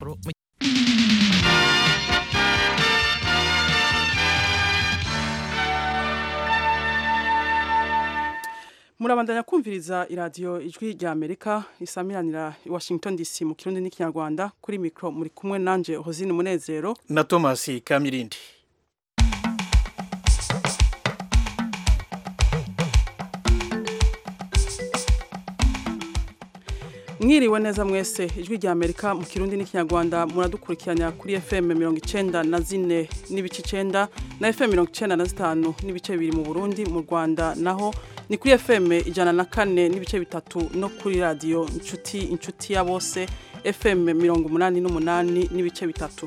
murabandanya kumviriza iradiyo ijwi rya amerika isamiranira i washington dc mu kirundi n'ikinyarwanda kuri mikoro muri kumwe nanje hozine umunezero na thomas kamirindi mwiriwe neza mwese ijwi rya amerika mu kirundi n'ikinyarwanda muradukurikiranya kuri fm mirongo icenda na zine n'ibice icenda na fm mirongo icenda na zitanu n'ibice bibiri mu burundi mu rwanda naho ni kuri fm ijana na kane n'ibice bitatu no kuri radiyo inshuti inshuti ya bose fm mirongo umunani n'umunani n'ibice bitatu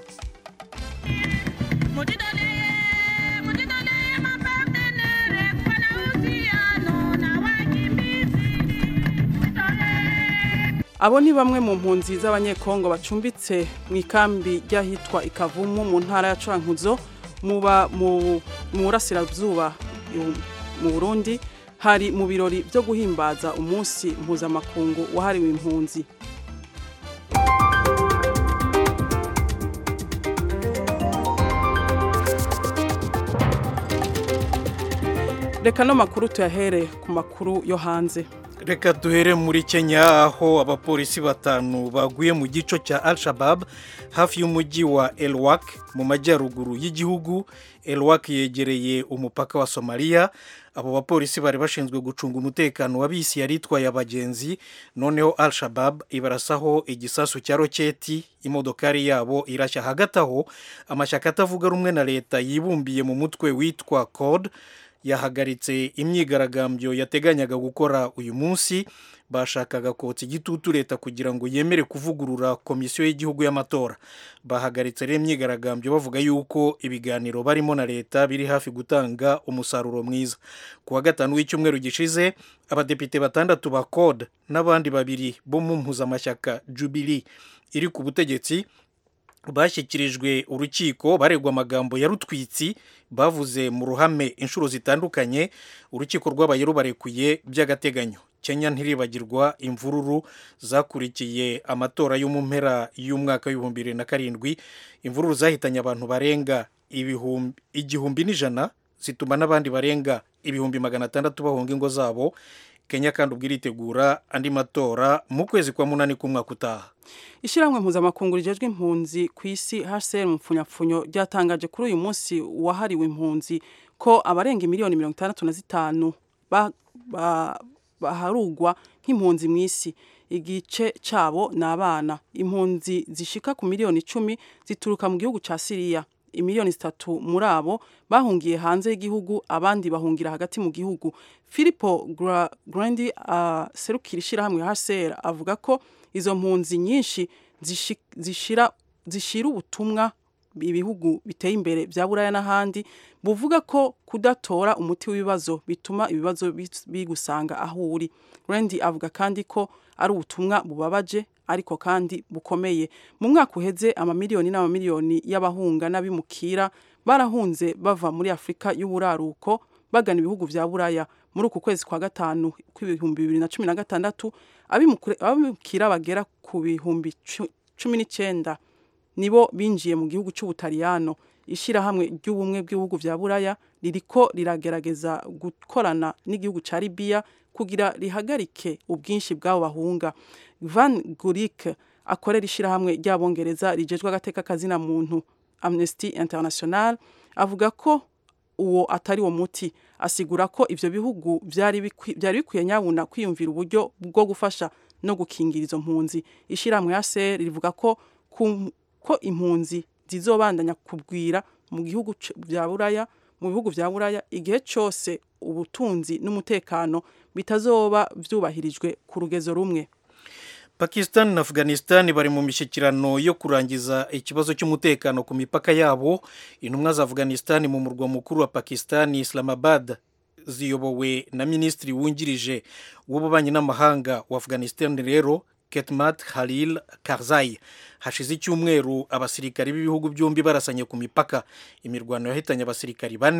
abo ni bamwe mu mpunzi z'abanyekongo bacumbitse mu ikambi ry'ahitwa ikavumu mu ntara ya curankuzo muba mu burasirazuba mu burundi hari mu birori byo guhimbaza umunsi mpuzamakungu wahariwe impunzi reka no makuru tuyahere ku makuru yo hanze reka duhere muri kenya aho abapolisi batanu baguye mu gico cya al shabab hafi y'umujyi wa elwak mu majyaruguru y'igihugu elwak yegereye umupaka wa somaliya abo bapolisi bari bashinzwe gucunga umutekano wa bisi yari itwaye abagenzi noneho al shabab ibarasaho igisasu cya roketi imodokari yabo irashya hagati aho amashyaka atavuga rumwe na leta yibumbiye mu mutwe witwa code yahagaritse imyigaragambyo yateganyaga gukora uyu munsi bashakaga kotsa igitutu leta kugira ngo yemere kuvugurura komisiyo y'igihugu y'amatora bahagaritse rero imyigaragambyo bavuga yuko ibiganiro barimo na leta biri hafi gutanga umusaruro mwiza ku wa gatanu w'icyumweru gishize abadepite batandatu ba code n'abandi babiri bo mu mpuzamashyaka jubili iri ku butegetsi bashyikirijwe urukiko baregwa amagambo ya rutwitsi bavuze mu ruhame inshuro zitandukanye urukiko rwabaye rubarekuye by'agateganyo kenya ntiribagirwa imvururu zakurikiye amatora yo mu mpera y'umwaka w'ibihumbi bibiri na karindwi imvururu zahitanye abantu barenga igihumbi n'ijana zituma n'abandi barenga ibihumbi magana atandatu bahunga ingo zabo kenya kandi ubwo iritegura andi matora mu kwezi kwa munani k'umwaka utaha ishyirahamwe mpuzamakungu rijejwe impunzi ku isi hcr mu mpfunyapfunyo ryatangaje kuri uyu munsi wahariwe impunzi ko abarenga miliyoni mirongo itandatu na zitanu baharugwa nk'impunzi mu isi igice cyabo ni abana impunzi zishika ku miliyoni icumi zituruka mu gihugu cya siriya imiliyoni zitatu muri abo bahungiye hanze y'igihugu abandi bahungira hagati mu gihugu filipo grandi aserukira ishyirahamwe hcr avuga ko izo mpunzi nyinshi zishira ubutumwa ibihugu biteye imbere bya buraya n'ahandi buvuga ko kudatora umuti w'ibibazo bituma ibibazo bigusanga aho uri grandi avuga kandi ko ari ubutumwa bubabaje ariko kandi bukomeye mu mwaka uheze amamiliyoni n'amamiliyoni y'abahunga n'abimukira barahunze bava muri afurika y'uburaruko bagana ibihugu bya buraya muri uku kwezi kwa gatanu kw'ibihumbi bibiri na cumi na gatandatu abimukira bagera ku bihumbi cumi n'icyenda nibo binjiye mu gihugu cy'ubutaliyano ishyirahamwe ry'ubumwe bw'ibihugu bya buraya ririko riragerageza gukorana n'igihugu cya libiya kugira rihagarike ubwinshi bw'abo bahunga van gurik akorera ishyirahamwe ry'abongereza rigejwe agateka kazina muntu amnesty international avuga ko uwo atari wo muti asigura ko ivyo bihugu byari bikwiye nyabuna kwiyumvira uburyo bwo gufasha no gukingira izo mpunzi ishyirahamwe ya ser rivuga ko ko impunzi zizobandanya kugwira mu gihugu bya buraya mu bihugu bya buraya igihe cyose ubutunzi n'umutekano bitazoba byubahirijwe ku rugezo rumwe pakistan na afghanistan bari mu mishyikirano yo kurangiza ikibazo cy'umutekano ku mipaka yabo intumwa za afghanistan mu murwa mukuru wa pakistan islamabad ziyobowe na minisitiri wungirije w'ububanyi n'amahanga wa afghanistan rero ketmat halil karzai hashize icyumweru abasirikari b'ibihugu byombi barasanye ku mipaka imirwano yahitanye abasirikari bane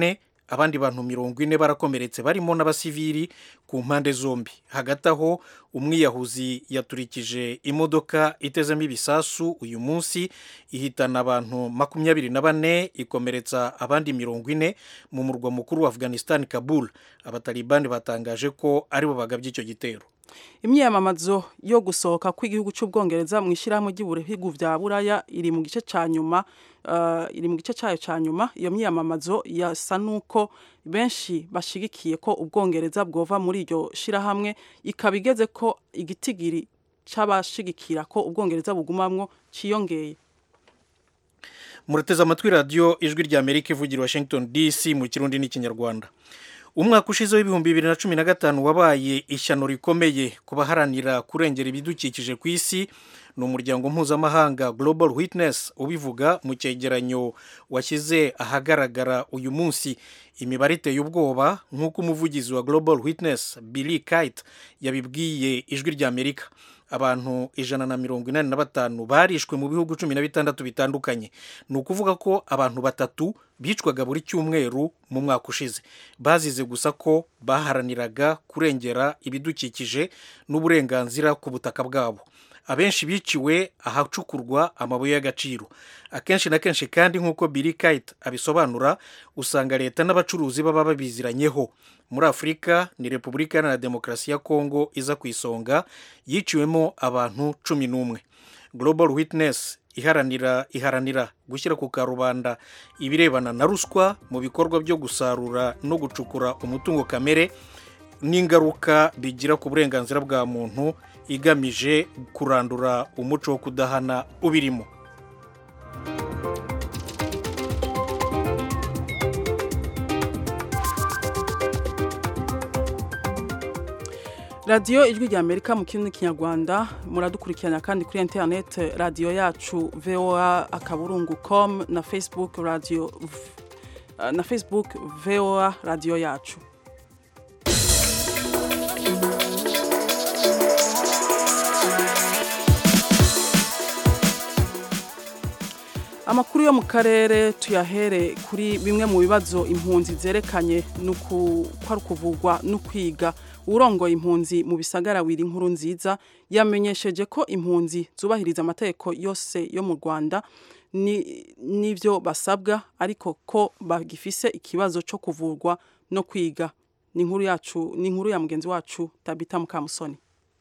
abandi bantu mirongo ine barakomeretse barimo n'abasivili ku mpande zombi hagati aho umwiyahuzi yaturikije imodoka itezemo ibisasu uyu munsi ihitana abantu makumyabiri na bane ikomeretsa abandi mirongo ine mu murwa mukuru wa afghanistan kabul abatalibani batangaje ko aribo bagabye icyo gitero imyiyamamazo yo gusohoka kw'igihugu cy'ubwongereza mu ishyirahamwe ry'ibihugu bya buraya iri mu gice cya nyuma iri mu gice cyayo cya nyuma iyo myiyamamazo yasa n'uko benshi bashyigikiye ko ubwongereza bwova muri iryo shyirahamwe ikaba igeze ko igitigiri cy'abashigikira ko ubwongereza bugumamwo cyiyongeye murateze amatwi radiyo ijwi rya amerika ivugira washington dc mu kirundi n'ikinyarwanda umwaka ushize w'ibihumbi bibiri na cumi na gatanu wabaye ishyano rikomeye ku baharanira kurengera ibidukikije ku isi ni umuryango mpuzamahanga global witness ubivuga mu cyegeranyo washyize ahagaragara uyu munsi imibare iteye ubwoba nk'uko umuvugizi wa global witness billy kite yabibwiye ijwi rya amerika abantu ijana na mirongo inani na batanu barishwe mu bihugu cumi na bitandatu bitandukanye ni ukuvuga ko abantu batatu bicwaga buri cyumweru mu mwaka ushize bazize gusa ko baharaniraga kurengera ibidukikije n'uburenganzira ku butaka bwabo abenshi biciwe ahacukurwa amabuye y'agaciro akenshi na kenshi kandi nk'uko Billy Kite abisobanura usanga leta n'abacuruzi baba babiziranyeho muri afurika ni repubulika iharanira demokarasi ya kongo iza ku isonga yiciwemo abantu cumi n'umwe global witness iharanira iharanira gushyira ku karubanda ibirebana na ruswa mu bikorwa byo gusarura no gucukura umutungo kamere n'ingaruka bigira ku burenganzira bwa muntu igamije kurandura umuco wo kudahana ubirimo radiyo ijwi rya amerika mu kirimi kinyarwanda muradukurikirana kandi kuri interineti radiyo yacu voa akaburungu com na facebook radiyo na facebook voa radiyo yacu amakuru yo mu karere tuyahere kuri bimwe mu bibazo impunzi zerekanye ko ari ukuvugwa no kwiga urongoye impunzi mu bisagara wiri nkuru nziza yamenyesheje ko impunzi zubahiriza amategeko yose yo mu rwanda n'ibyo basabwa ariko ko bagifise ikibazo cyo kuvurwa no kwiga ni inkuru yacu ni inkuru ya mugenzi wacu tabita mukamusoni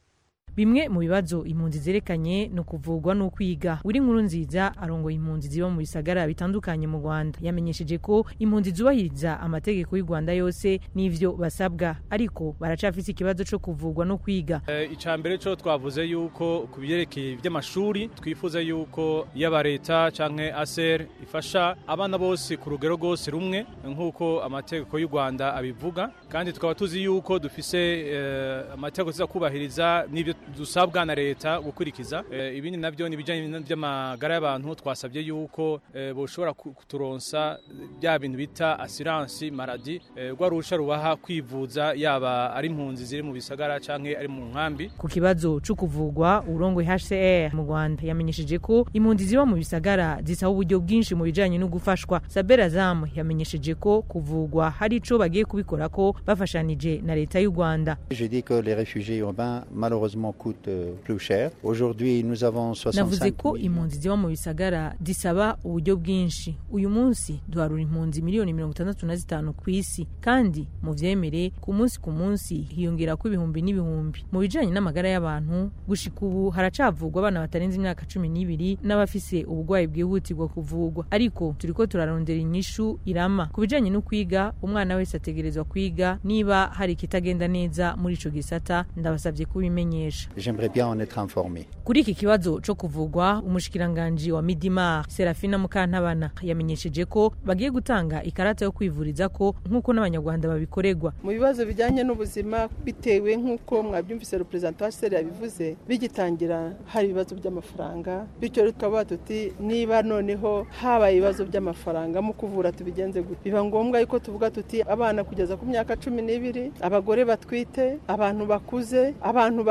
bimwe mu bibazo impunzi zerekanye ni ukuvugwa no kwiga uri nkuru nziza arongoye impunzi ziba mu bisagara bitandukanye mu rwanda yamenyesheje ko impunzi zubahiriza amategeko y'u rwanda yose n'ivyo basabwa ariko baracafise ikibazo co kuvugwa no kwiga icya mbere cyo twavuze yuko ku byerekeye iby'amashuri twifuza yuko yaba leta cyangwa aser ifasha abana bose ku rugero rwose rumwe nk'uko amategeko y'u rwanda abivuga kandi tukaba tuzi yuko dufise amategeko tuza kubahiriza n'ibyo dusabwa na leta gukurikiza ibindi nabyo ni ibijyanye n'amagara y'abantu twasabye yuko boshobora kuturonsa bya bintu bita asiransi maradi rwa ruhusha rubaha kwivuza yaba ari impunzi ziri mu bisagara cyangwa ari mu nkambi ku kibazo cyo kuvugwa urongoye HCR mu Rwanda yamenyesheje ko impunzi ziba mu bisagara zisaba uburyo bwinshi mu bijyanye no gufashwa Sabera Zamu yamenyesheje ko kuvugwa hari ico bagiye kubikora ko bafashanije na leta y'u Rwanda Je dis que les réfugiés urbains malheureusement coûte plus cher. Aujourd'hui, nous avons 65 navuze ko impunzi ziba mu bisagara zisaba uburyo bwinshi uyu munsi duharura impunzi miliyoni mirongo itandatu na zitanu ku isi kandi mu vyemere ku munsi ku munsi hiyongera ko ibihumbi n'ibihumbi mu bijanye n'amagara y'abantu gushika ubu haracavugwa abana batarenze imyaka cumi n'ibiri n'abafise uburwayi bwihutirwa kuvugwa ariko turiko turarondera inyishu irama ku bijanye no kwiga umwana wese ategerezwa kwiga niba hari ikitagenda neza muri ico gisata ndabasabye kubimenyesha J'aimerais bien en être informé. kuri iki kibazo co kuvugwa umushikiranganji wa midimar serafina mukantabana yamenyesheje ko bagiye gutanga ikarata yo kwivuriza ko nk'uko n'abanyarwanda babikoregwa mu bibazo bijyanye n'ubuzima bitewe nk'uko mwabyumvise reperezanta wa seri yabivuze bigitangira hari ibibazo by'amafaranga bityo tukaba tuti niba noneho habaye ibibazo by'amafaranga mu kuvura tubigenze gute biba ngombwa yuko tuvuga tuti abana kugeza ku myaka cumi n'ibiri abagore batwite abantu bakuze abantu barembye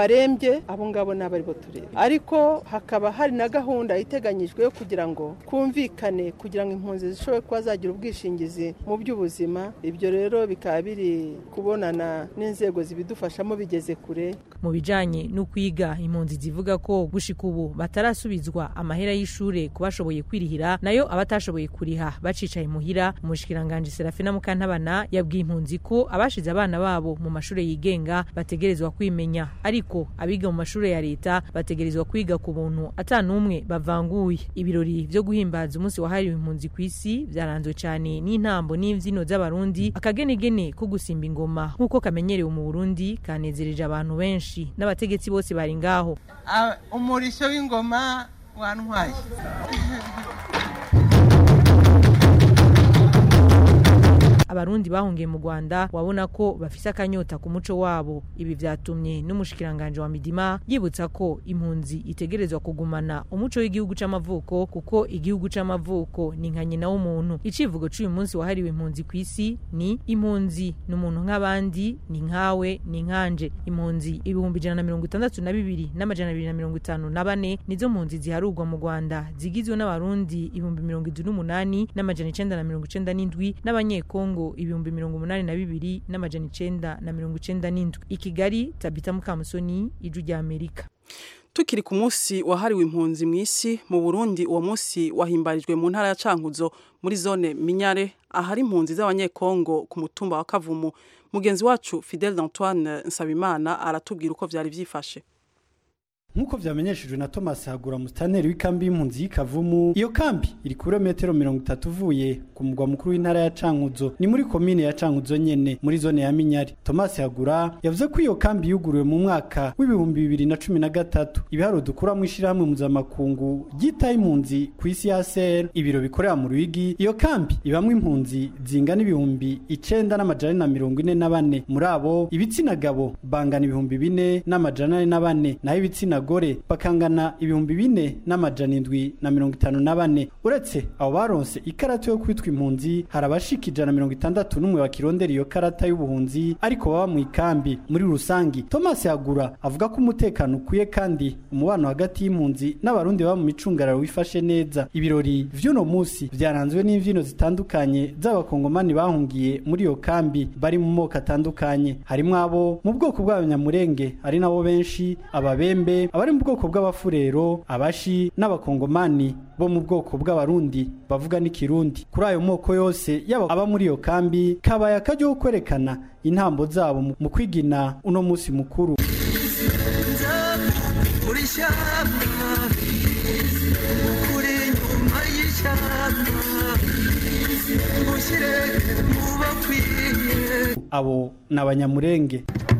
tuvuge abo ngabo nabo ari bo tureba ariko hakaba hari na gahunda iteganyijwe kugira ngo kumvikane kugira ngo impunzi zishobore kuba zagira ubwishingizi mu by'ubuzima ibyo rero bikaba biri kubonana n'inzego zibidufashamo bigeze kure mu bijanye no kwiga impunzi zivuga ko gushika ubu batarasubizwa amahera y'ishure ku bashoboye kwirihira nayo abatashoboye kuriha bacicaye muhira umushikiranganje Serafina Mukantabana yabwiye impunzi ko abashize abana babo mu mashure yigenga bategerezwa kwimenya ariko abiga mu mashure ya leta bategerezwa kwiga ku buntu ata n'umwe bavanguye ibirori vyo guhimbaza umunsi wahariwe impunzi ku isi vyaranzwe cane n'intambo n'imvyino z'abarundi akagenegene ko gusimba ingoma nk'uko kamenyerewe mu Burundi kanezereje abantu benshi n'abategetsi bose bari ngaho umurisho w'ingoma wantwaye abarundi bahungiye mu Rwanda wabona ko bafise akanyota ku muco wabo ibi vyatumye n'umushikiranganje wa Midima yibutsa ko impunzi itegerezwa kugumana umuco w'igihugu c'amavuko kuko igihugu c'amavuko ni nka nyina w'umuntu icivugo c'uyu munsi wahariwe impunzi ku isi ni impunzi ni umuntu nk'abandi ni nkawe ni nkanje impunzi ibihumbi ijana na mirongo itandatu na bibiri n'amajana abiri na mirongo itanu na bane nizo mpunzi ziharurwa mu Rwanda zigizwe n'abarundi ibihumbi mirongo indwi n'umunani n'amajana icenda na mirongo icenda n'indwi n'abanyekongo ibihumbi mirongo umunani na bibiri n'amajana icenda na mirongo icenda n'indwi i kigali tabita mukamusoni ijwi rya amerika tukiri ku munsi wahariwe impunzi mu isi mu burundi uwo munsi wahimbarijwe mu ntara ya cankuzo muri zone minyare ahari impunzi z'abanyekongo ku mutumba wa kavumu mugenzi wacu fidel d'antoine nsabimana aratubwira uko vyari vyifashe nk'uko vyamenyeshejwe na Thomas Hagura mustaneri w'ikambi y'impunzi y'Ikavumu iyo kambi iri ku birometero mirongo itatu uvuye ku mugwa mukuru w'intara ya Cankuzo ni muri komine ya Cankuzo nyene muri zone ya Minyari Thomas Hagura yavuze ko iyo kambi yuguruwe mu mwaka w'ibihumbi bibiri na cumi na gatatu ibiharo dukura mu ishirahamwe mpuzamakungu ryitaye impunzi ku isi ya SR ibiro bikorera mu Ruyigi iyo kambi ibamwe impunzi zingana ibihumbi icenda n'amajana na mirongo ine na bane muri abo ibitsina gabo bangana ibihumbi bine n'amajana ane na bane naho ibitsina gore bakangana ibihumbi bine n'amajana indwi na mirongo itanu na bane uretse abo baronse ikarata yo kwitwa impunzi hari abashika ijana na mirongo itandatu n'umwe bakirondera iyo karata y'ubuhunzi ariko baba mu ikambi muri rusangi thomas yagura avuga ko umutekano ukwiye kandi umubano hagati y'impunzi n'abarundi baba mu micungararo wifashe neza ibirori vy'uno musi vyaranzwe n'imvyino zitandukanye z'abakongomani bahungiye muri iyo kambi bari mu moko atandukanye harimwo abo mu bwoko bw'abanyamurenge ari nabo benshi ababembe abari mu bwoko bw'abafurero abashi n'abakongomani bo mu bwoko bw'abarundi bavuga n'ikirundi kuri ayo moko yose yaba aba muri iyo kambi kabaye akaryo ko kwerekana intambo zabo mu kwigina uno munsi mukuru abo ni abanyamurenge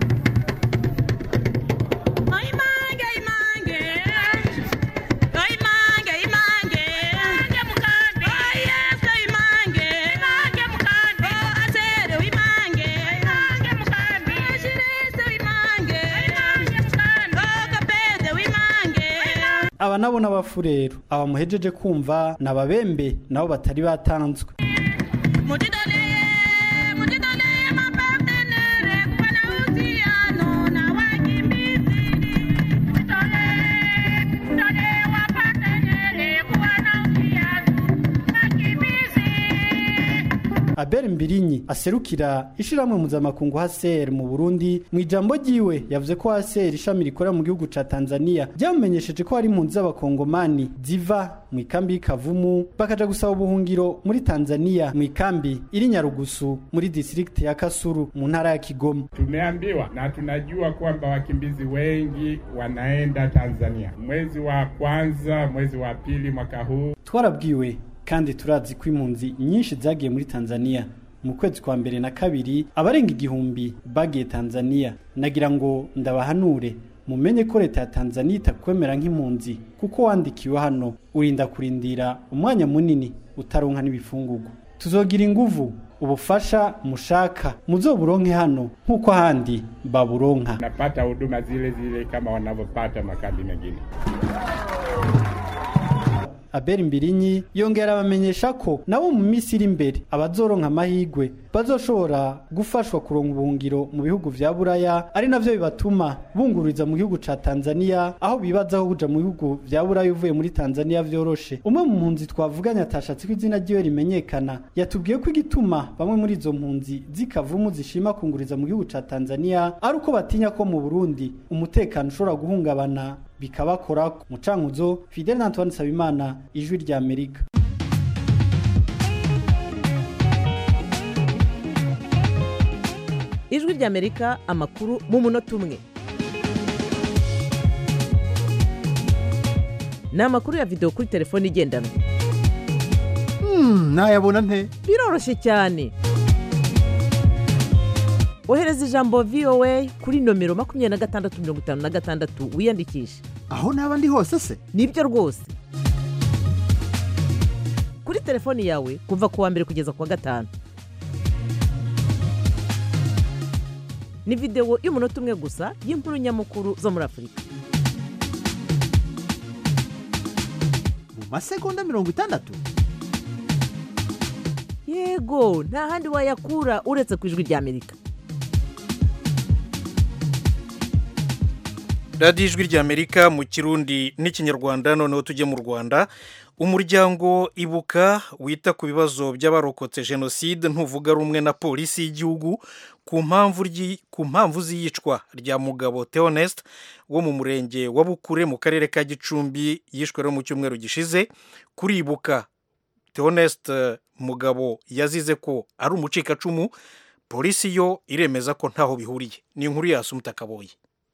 aba nabo n'abafurero aba muhejeje kumva ni ababembe nabo batari batanzwe Abel Mbirinyi aserukira ishiramwe mpuzamakungu HCR mu Burundi mu ijambo ryiwe yavuze ko HCR ishami rikorera mu gihugu ca Tanzania ryamenyesheje ko hari impunzi z'abakongomani ziva mu ikambi y'Ikavumu bakaja gusaba ubuhungiro muri Tanzania mu ikambi iri Nyarugusu muri district ya Kasuru mu ntara ya Kigoma. Tumeambiwa na tunajua kwamba wakimbizi wengi wanaenda Tanzania mwezi wa kwanza, mwezi wa pili mwaka huu. Twarabwiwe kandi turazi ko impunzi nyinshi zagiye muri Tanzania mu kwezi kwa mbere na kabiri abarenga igihumbi bagiye Tanzania nagira ngo ndabahanure mumenye ko leta ya Tanzania itakwemera nk'impunzi kuko wandikiwe hano urinda kurindira umwanya munini utaronka n'ibifungurwa tuzogira inguvu ubufasha mushaka muzoburonke hano nk'uko ahandi baburonka Napata huduma zile zile kama wanavyopata makambi mengine. aberi mbirinyi yongera abamenyesha ko nabo mu minsi iri imbere abazoronka amahigwe bazoshobora gufashwa kuronka ubuhungiro mu bihugu vya buraya ari navyo bibatuma bungururiza mu gihugu ca tanzania aho bibazaho kuja mu bihugu vya buraya uvuye muri tanzania vyoroshe umwe mu mpunzi twavuganye atashatse ko izina ryiwe rimenyekana yatubwiye ko igituma bamwe muri izo mpunzi zikavumu zishima kunguriza mu gihugu ca tanzania ari uko batinya ko mu burundi umutekano ushobora guhungabana bikabakora mu cankuzo fidel antoine nsabimana ijwi rya amerika ijwi ry'amerika amakuru mu munota umwe ni amakuru ya videwo kuri telefone igendanwa nayabona nte biroroshye cyane ohereza ijambo voa kuri nomero makumyabiri na gatandatu mirongo itanu na gatandatu wiyandikishe aho naba ndi hose se nibyo rwose kuri telefoni yawe kuva ku wa mbere kugeza ku wa gatanu ni videwo y'umunota umwe gusa y'inkuru nyamukuru zo muri afurika mu masegonda mirongo itandatu yego nta handi wayakura uretse ku ijwi ry'amerika radiyo ijwi ry'amerika mu kirundi n'ikinyarwanda noneho tujye mu rwanda umuryango ibuka wita ku bibazo by'abarokotse jenoside ntuvuga rumwe na polisi y'igihugu ku mpamvu ku mpamvu z'iyicwa rya mugabo theoneste wo mu murenge wa bukure mu karere ka gicumbi yishwe mu cyumweru gishize kuribuka theoneste mugabo yazize ko ari umucikacumu polisi yo iremeza ko ntaho bihuriye ni inkuru yasi umutakaboye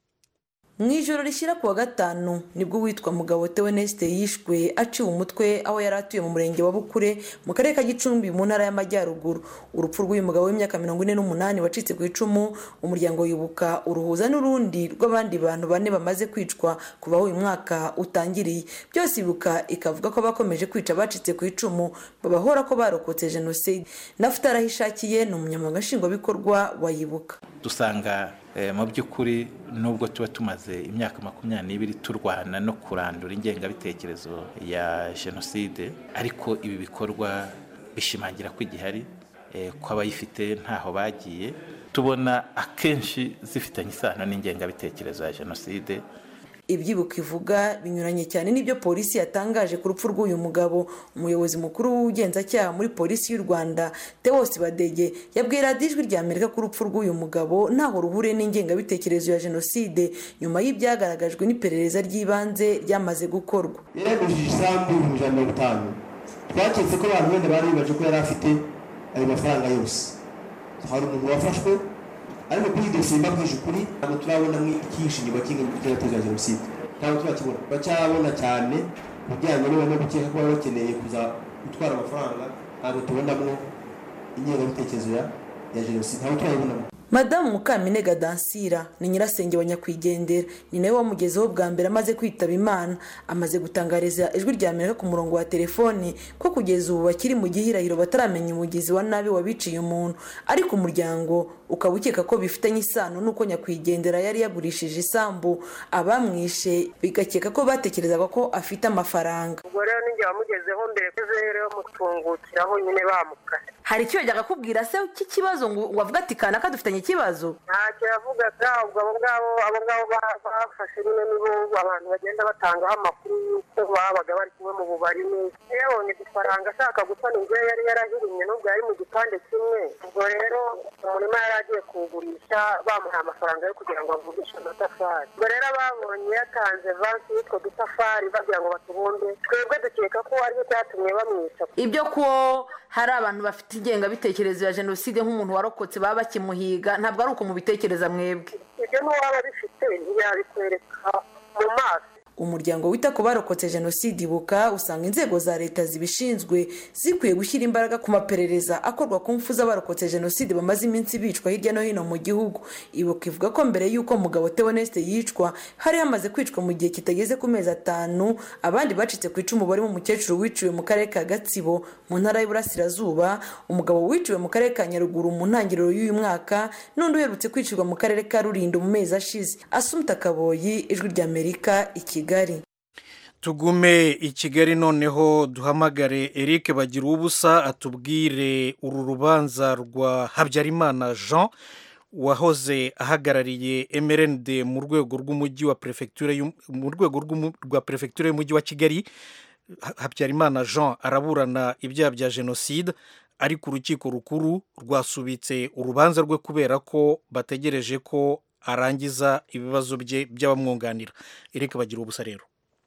mu ijoro rishyira ku wa gatanu nibwo uwitwa mugabo teweneste yishwe aciwe umutwe aho yari atuye mu murenge wa bukure mu karere ka gicumbi mu ntara y'amajyaruguru urupfu rw'uyu mugabo w'imyaka mirongo ine n'umunani wacitse ku icumu umuryango wibuka uruhuza n'urundi rw'abandi bantu bane bamaze kwicwa kuva aho uyu mwaka utangiriye byose ibuka ikavuga ko bakomeje kwica abacitse ku icumu babahora ko barokotse jenoside nafuta arahishakiye ni umunyamabanga nshingwabikorwa wa yibuka dusanga mu by'ukuri nubwo tuba tumaze imyaka makumyabiri n'ibiri turwana no kurandura ingengabitekerezo ya jenoside ariko ibi bikorwa bishimangira ko igihari ko abayifite ntaho bagiye tubona akenshi zifitanye isano n'ingengabitekerezo ya jenoside ibyibuka ivuga binyuranye cyane n'ibyo polisi yatangaje ku rupfu rw'uyu mugabo umuyobozi mukuru w'ubugenzacyaha muri polisi y'u rwanda tewosi badege yabwiye radiyo ijwi rya amerika ko urupfu rw'uyu mugabo ntaho ruhuriye n'ingengabitekerezo ya jenoside nyuma y'ibyagaragajwe n'iperereza ry'ibanze ryamaze gukorwa yaragujije isambu ibihumbi ijana na mirongo itanu twaketse ko abantu wenda bari bibaje ko yari afite ayo mafaranga yose hari umuntu wafashwe ariko kuri iyi dosiye mbabwije ukuri ntabwo turabona ikihishe inyuma cy'ingengabitekerezo ya jenoside ntabwo turakibona bacyabona cyane ku bijyanye no gukeka ko baba bakeneye kuza gutwara amafaranga ntabwo tubonamo ingengabitekerezo ya jenoside ntabwo turayibonamo madamu mukaminega dansira ni nyirasenge wa nyakwigendera ni nawe wamugezeho bwa mbere amaze kwitaba imana amaze gutangariza ijwi rya amerika ku murongo wa telefoni ko kugeza ubu bakiri mu gihirahiro bataramenya umugizi wa nabi wabiciye umuntu ariko umuryango ukaba ukeka ko bifitanye isano n'uko nyakwigendera yari yagurishije isambu abamwishe bigakeka ko batekerezaga ko afite amafaranga ubwo rero ninjye wamugezeho mbere ko rero mutungukiraho nyine bamukase hari icyo yajyaga akubwira se cy'ikibazo ngo wavuga ati kanaka dufitanye ikibazo ntacyo yavugaga ubwo abo ngabo abo ngabo bafashe nyine nibo abantu bagenda batangaho amakuru y'uko babaga bari kumwe mu bubari neza yabonye udufaranga ashaka gusana inzu ye yari yarahirimye n'ubwo yari mu gipande kimwe ubwo rero umurima yari agiye kuwugurisha bamuhaye amafaranga yo kugira ngo avugishe amatafari ubwo rero ababonye yatanze vansi y'utwo dutafari bagira ngo batubumbe twebwe dukeka ko aricyo cyatumye bamwica ibyo ko hari abantu bafite ingengabitekerezo ya jenoside nk'umuntu warokotse baba bakimuhiga ntabwo ari uko mubitekereza mwebwe ibyo n'uwaba bifite ntiyabikwereka mu maso umuryango wita ku barokotse jenoside ibuka usanga inzego za leta zibishinzwe zikwiye gushyira imbaraga ku maperereza akorwa ku mfu z'abarokotse jenoside bamaze iminsi bicwa hirya no hino mu gihugu ibuka ivuga ko mbere y'uko mugabo teoneste yicwa hari hamaze kwicwa mu gihe kitageze ku mezi atanu abandi bacitse ku icumu barimo umukecuru wiciwe mu karere ka gatsibo mu ntara y'uburasirazuba umugabo wiciwe mu karere ka nyaruguru mu ntangiriro y'uyu mwaka n'undi uherutse kwicirwa mu karere ka rulindo mu mezi ashize asumta kaboyi ijwi ry'amerika i kigali tugume i kigali noneho duhamagare eric bagira ubusa atubwire uru rubanza rwa habyarimana jean wahoze ahagarariye mrnd mu rwego rw'umujyi wa perefegitura mu rwego rwa perefegitura y'umujyi wa kigali habyarimana jean araburana ibyaha bya jenoside ariko urukiko rukuru rwasubitse urubanza rwe kubera ko bategereje ko arangiza ibibazo bye by'abamwunganira eric bagira ubusa rero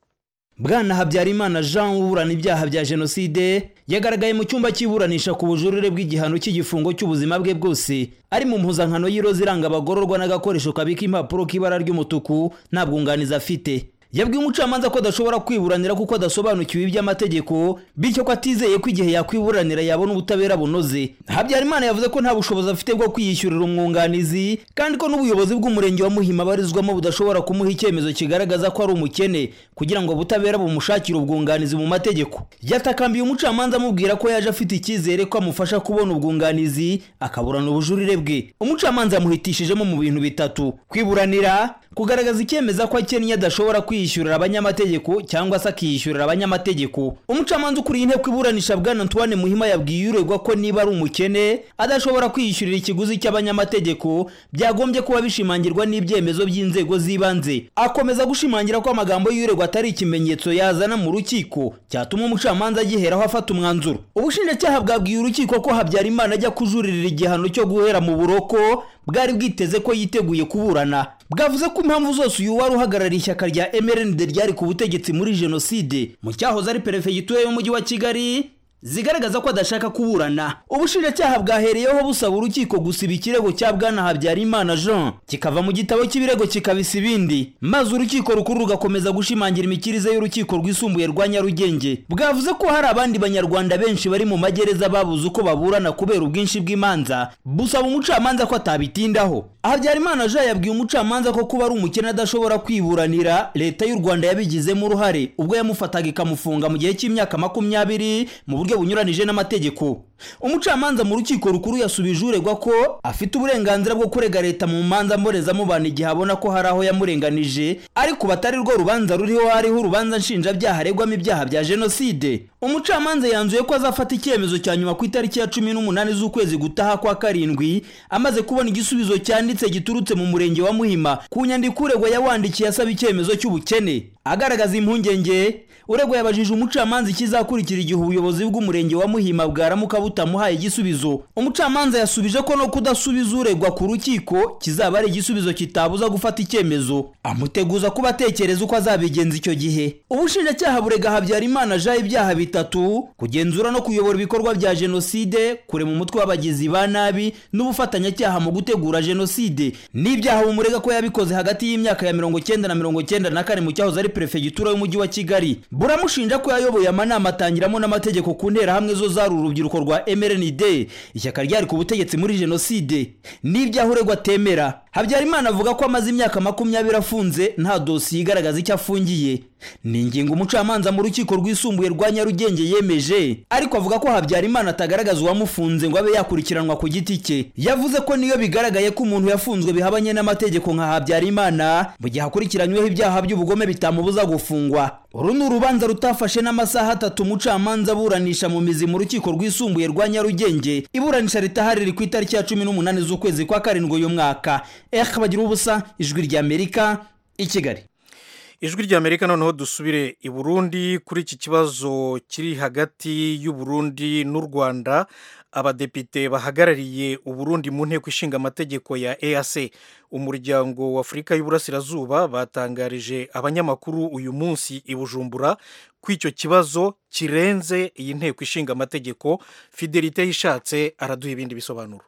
bwana habyarimana jean uburana ibyaha bya jenoside yagaragaye mu cyumba cy'iburanisha ku bujurire bw'igihano cy'igifungo cy'ubuzima bwe bwose ari mu mpuzankano y'iroza iranga abagororwa n'agakoresho kabika impapuro k'ibara ry'umutuku nta bwunganizi afite yabwiye umucamanza ko adashobora kwiburanira kuko adasobanukiwe iby'amategeko bityo ko atizeye ko igihe yakwiburanira yabona ubutabera bunoze habyarimana yavuze ko nta bushobozi afite bwo kwiyishyurira umwunganizi kandi ko n'ubuyobozi bw'umurenge wa muhima abarizwamo budashobora kumuha icyemezo kigaragaza ko ari umukene kugira ngo ubutabera bumushakire ubwunganizi mu mategeko yatakambiye umucamanza amubwira ko yaje afite icyizere ko amufasha kubona ubwunganizi akaburana ubujurire bwe umucamanza yamuhitishijemo mu bintu bitatu kwiburanira kugaragaza icyemeza ko akennye adashobora kwiyishyurira abanyamategeko cyangwa se akiyishyurira abanyamategeko umucamanza ukuriye inteko iburanisha bwana antoine muhima yabwiye uregwa ko niba ari umukene adashobora kwiyishyurira ikiguzi cy'abanyamategeko byagombye kuba bishimangirwa n'ibyemezo by'inzego z'ibanze akomeza gushimangira ko amagambo y'uregwa atari ikimenyetso yazana mu rukiko cyatuma umucamanza agiheraho afata umwanzuro ubushinjacyaha bwabwiye urukiko ko habyarimana ajya kujuririra igihano cyo guhera mu buroko bwari bwiteze ko yiteguye kuburana bwavuze ko impamvu zose uyu wari uhagarariye ishyaka rya mrnd ryari ku butegetsi muri jenoside mu cyahoze ari perefegitura y'umujyi wa kigali zigaragaza ko adashaka kuburana ubushinjacyaha bwahereyeho busaba urukiko gusiba ikirego cya bwana habyarimana jean kikava mu gitabo cy'ibirego kikabisa ibindi maze urukiko rukuru rugakomeza gushimangira imikirize y'urukiko rwisumbuye rwa nyarugenge bwavuze ko hari abandi banyarwanda benshi bari mu magereza babuze uko baburana kubera ubwinshi bw'imanza busaba umucamanza ko atabitindaho habyarimana jean yabwiye umucamanza ko kuba ari umukene adashobora kwiburanira leta y'u rwanda yabigizemo uruhare ubwo yamufataga ikamufunga mu gihe cy'imyaka makumyabiri mu buryo bunyuranije n'amategeko umucamanza mu rukiko rukuru yasubije uregwa ko afite uburenganzira bwo kurega leta mu manza mbonezamubano igihe abona ko hari aho yamurenganije ariko batari rwo rubanza ruriho hariho urubanza nshinjabyaha aregwamo ibyaha bya jenoside umucamanza yanzuye ko azafata icyemezo cya nyuma ku itariki ya cumi n'umunani z'ukwezi gutaha kwa karindwi amaze kubona igisubizo cyanditse giturutse mu murenge wa muhima ku nyandiko uregwa yawandikiye asaba icyemezo cy'ubukene agaragaza impungenge uregwa yabajije umucamanza ikizakurikira igihe ubuyobozi bw'umurenge wa muhima bwaramuka butamuhaye igisubizo umucamanza yasubije ko no kudasubiza uregwa ku rukiko kizaba ari igisubizo kitabuza gufata icyemezo amuteguza kuba atekereza uko azabigenza icyo gihe ubushinjacyaha burega habyarimana jean ibyaha bitatu kugenzura no kuyobora ibikorwa bya jenoside kurema umutwe w'abagizi ba nabi n'ubufatanyacyaha mu gutegura jenoside n'ibyaha bumurega ko yabikoze hagati y'imyaka ya mirongo cyenda na mirongo cyenda na kane mu cyahoze ari perefegitura y'umujyi wa kigali buramushinja ko yayoboye amanama atangiramo n'amategeko ku nterahamwe zo zari urubyiruko rwa mrnd ishyaka ryari ku butegetsi muri jenoside n'ibyaha uregwa atemera habyarimana avuga ko amaze imyaka makumyabiri afunze nta dosiye igaragaza icyo afungiye ni ingingo umucamanza mu rukiko rwisumbuye rwa nyarugenge yemeje ariko avuga ko habyarimana atagaragaza uwamufunze ngo abe yakurikiranwa ku giti cye yavuze ko niyo bigaragaye ko umuntu yafunzwe bihabanye n'amategeko nka habyarimana mu gihe akurikiranyweho ibyaha by'ubugome bitamubuza gufungwa uru ni urubanza rutafashe n'amasaha atatu umucamanza aburanisha mu mizi mu rukiko rwisumbuye rwa nyarugenge iburanisha ritaha riri ku itariki ya cumi n'umunani z'ukwezi kwa karindwi uyu mwaka eka bagira ubusa ijwi ry'amerika i kigali ijwi ry'amerika noneho dusubire i burundi kuri iki kibazo kiri hagati y'u Burundi n'u rwanda abadepite bahagarariye uburundi mu nteko ishinga amategeko ya eac umuryango w'afurika y'uburasirazuba batangarije abanyamakuru uyu munsi i bujumbura ko icyo kibazo kirenze iyi nteko ishinga amategeko fidelite yishatse araduha ibindi bisobanuro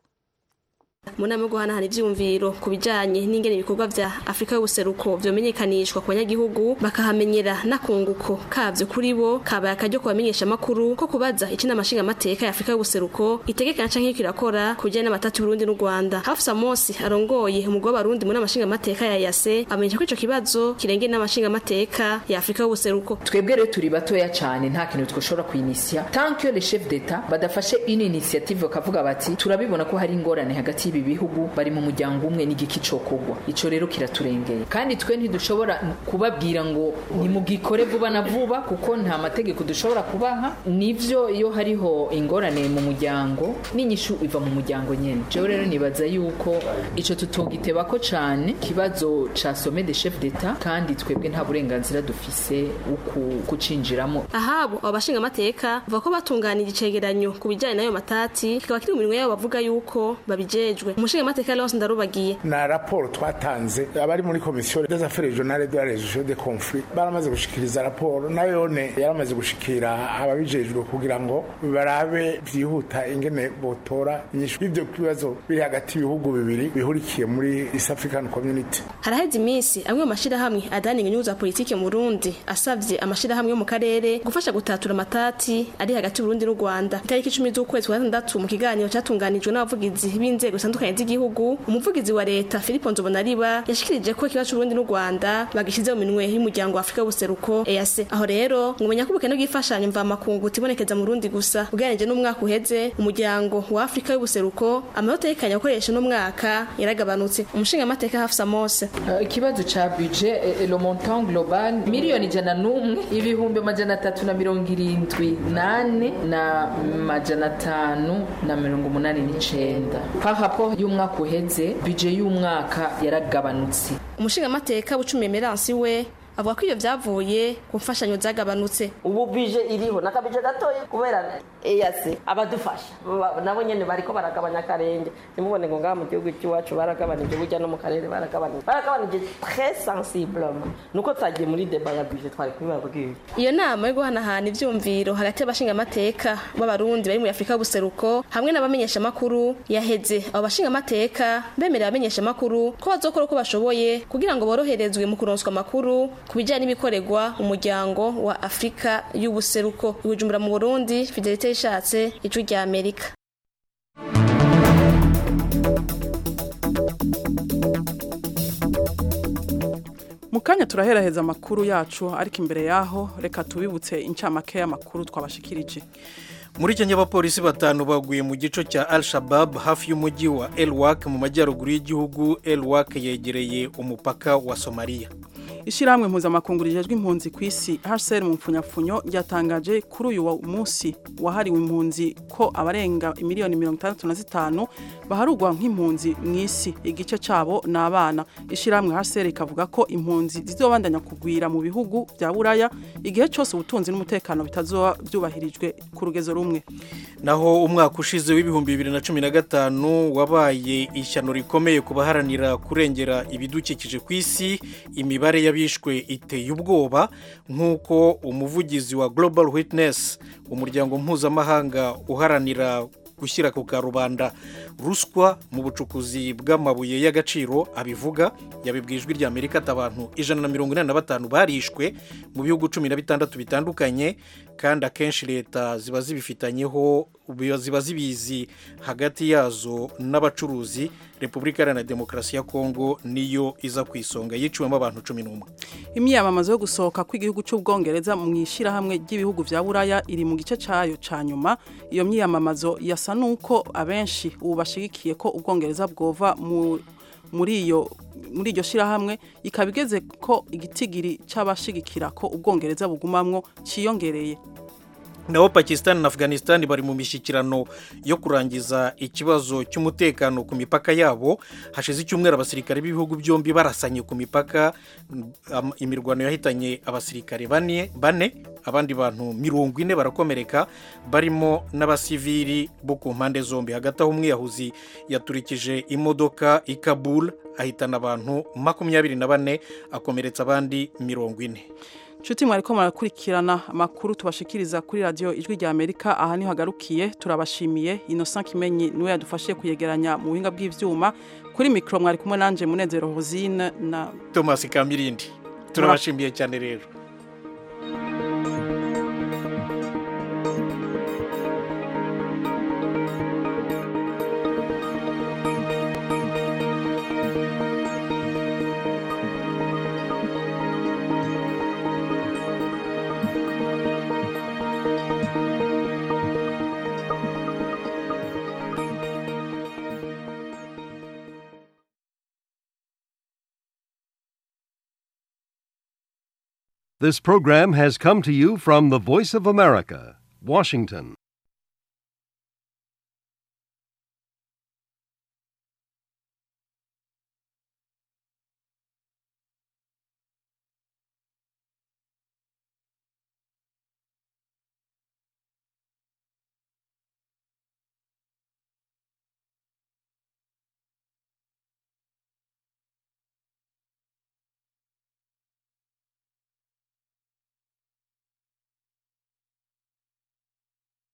mu nama yo guhanahana ibyiyumviro ku bijyanye n'ingene ibikorwa bya afurika y'ubuseruko byomenyekanishwa ku banyagihugu bakahamenyera n'akunguko kabyo kuri bo kabaye akaryo kubamenyesha amakuru ko kubaza ikinama nshingamateka ya afurika y'ubuseruko itegekana canke iriko irakora ku bijyanye n'amatati y'uburundi n'u rwanda hafusa mosi arongoye umugwi w'abarundi mu nama nshingamateka ya yase amenyesha ko ico kibazo kirengera inama nshingamateka ya afurika y'ubuseruko twebwe rero turi batoya cyane nta kintu twashobora kuyinisya tant que le chef d'etat badafashe une initiative bakavuga bati turabibona ko hari ingorane hagati by'ibi bihugu bari mu muryango umwe n'igiki cokogwa ico rero kiraturengeye kandi twe ntidushobora kubabwira ngo nimugikore vuba na vuba kuko nta mategeko dushobora kubaha nivyo iyo hariho ingorane mu muryango n'inyishu iva mu muryango nyene jewe rero nibaza yuko ico tutogitebako cane kibazo ca some de chef d'etat kandi twebwe nta burenganzira dufise uku kucinjiramo ahabo abo bashinga amateka bavuga ko batunganije icegeranyo ku bijyanye n'ayo matati kikaba kiri mu minwe yabo bavuga yuko babijejwe umushinga amateka Leonce Ndarubagiye na raporo twatanze abari muri komisiyo des affaires régionales de la résolution des conflits baramaze gushikiriza raporo nayone yaramaze gushikira ababijejwe kugira ngo barabe vyihuta ingene botora inyishu y'ivyo bibazo biri hagati y'ibihugu bibiri bihurikiye muri East African Community haraheze iminsi amwe mu mashirahamwe adaninga inyungu za politike mu Burundi asavye amashirahamwe yo mu karere gufasha gutatura amatati ari hagati y'Uburundi n'u Rwanda itariki 10 z'ukwezi kwa gatandatu mu kiganiro cyatunganijwe n'abavugizi b'inzego zitandukanye z'igihugu umuvugizi wa leta Philippe Nzobonariba yashikirije ko ikibazo c'Uburundi n'u Rwanda bagishize mu minwe y'umuryango wa Afrika y'ubuseruko EAC aho rero ngumenya ko ubukene bw'ifashanyo mva makungu tibonekeza mu Burundi gusa ugereranije n'umwaka uheze umuryango wa Afrika y'ubuseruko amanota y'ikanya gukoresha no mwaka yaragabanutse umushinga amateka Hafsa Mose ikibazo ca budget eh, le montant global miliyoni jana n'umwe ibihumbi amajana atatu na mirongo irindwi nane na majana atanu na mirongo umunani n'icenda par rapport y'umwaka uheze budget y'umwaka yaragabanutse umushinga amateka bucumi emerance we avuga ko iyo vyavuye ku mfashanyo zagabanutse ubu bije iriho nakabije gatoya kubera eyase abadufasha nabo nyene bariko baragabanya akarenge nimubone ngo ngaha mu gihugu cy'iwacu baragabanije burya no mu karere baragabanije baragabanije très sensiblement nuko twagiye muri deba ya bije twari kubibabwira iyo nama yo guhanahana ivyumviro hagati y'abashinga amateka b'abarundi bari mu Afrika y'ubuseruko hamwe n'abamenyesha makuru yaheze abo bashinga amateka bemerera abamenyesha makuru ko bazokora uko bashoboye kugira ngo boroherezwe mu kuronswa amakuru ku bijyanye n'ibikorerwa umuryango wa Afrika y'ubuseruko ibujumbura mu Burundi Fidelite ishatse ijwi rya Amerika mu kanya turaheraheza amakuru yacu ariko imbere yaho reka tubibutse incamake y'amakuru twabashikirije muri kenya abapolisi batanu baguye mu gico cya al shabab hafi y'umujyi wa elwak mu majyaruguru y'igihugu elwak yegereye umupaka wa somaliya ishyirahamwe mpuzamakungu rijejwe impunzi ku isi hcr mu mpfunyapfunyo ryatangaje kuri uyu munsi wahariwe impunzi ko abarenga miliyoni mirongo itandatu na zitanu baharugwa nk'impunzi mu isi igice cyabo ni abana ishyirahamwe hcr ikavuga ko impunzi zizobandanya kugwira mu bihugu bya buraya igihe cyose ubutunzi n'umutekano bitazoba byubahirijwe ku rugezo rumwe naho umwaka ushize w'ibihumbi bibiri na cumi na gatanu wabaye ishyano rikomeye ku baharanira kurengera ibidukikije ku isi imibare y'abishwe iteye ubwoba nk'uko umuvugizi wa global witness umuryango mpuzamahanga uharanira gushyira ku karubanda ruswa mu bucukuzi bw'amabuye y'agaciro abivuga yabibwiye ijwi rya amerika ati abantu ijana na mirongo inani na batanu barishwe mu bihugu cumi na bitandatu bitandukanye kandi akenshi leta ziba zibifitanyeho ziba zibizi hagati yazo n'abacuruzi repubulika iharanira demokarasi ya kongo niyo iza ku isonga yiciwemo abantu cumi n'umwe imyiyamamazo yo gusohoka kw'igihugu cy'ubwongereza mu ishyirahamwe ry'ibihugu bya buraya iri mu gice cyayo cya nyuma iyo myiyamamazo yasa n'uko abenshi ubu bashyigikiye ko ubwongereza bwova muri iyo muri iryo shyirahamwe ikaba igeze ko igitigiri cy'abashigikira ko ubwongereza bugumamwo cyiyongereye naho pakistan na afghanistan bari mu mishyikirano yo kurangiza ikibazo cy'umutekano ku mipaka yabo hashize icyumweru abasirikare b'ibihugu byombi barasanye ku mipaka imirwano yahitanye abasirikare bane abandi bantu mirongo ine barakomereka barimo n'abasivili bo ku mpande zombi hagati aho umwiyahuzi yaturikije imodoka i kabul ahitana abantu makumyabiri na bane akomeretsa abandi mirongo ine Nshuti mwariko murakurikirana amakuru tubashikiriza kuri radio ijwi rya Amerika aha niho hagarukiye turabashimiye Innocent Kimenyi niwe yadufashije kuyegeranya mu buhinga bw'ivyuma kuri micro mwari kumwe nanje Munezero Rosine na Thomas Kamirindi turabashimiye cyane rero This program has come to you from the Voice of America, Washington.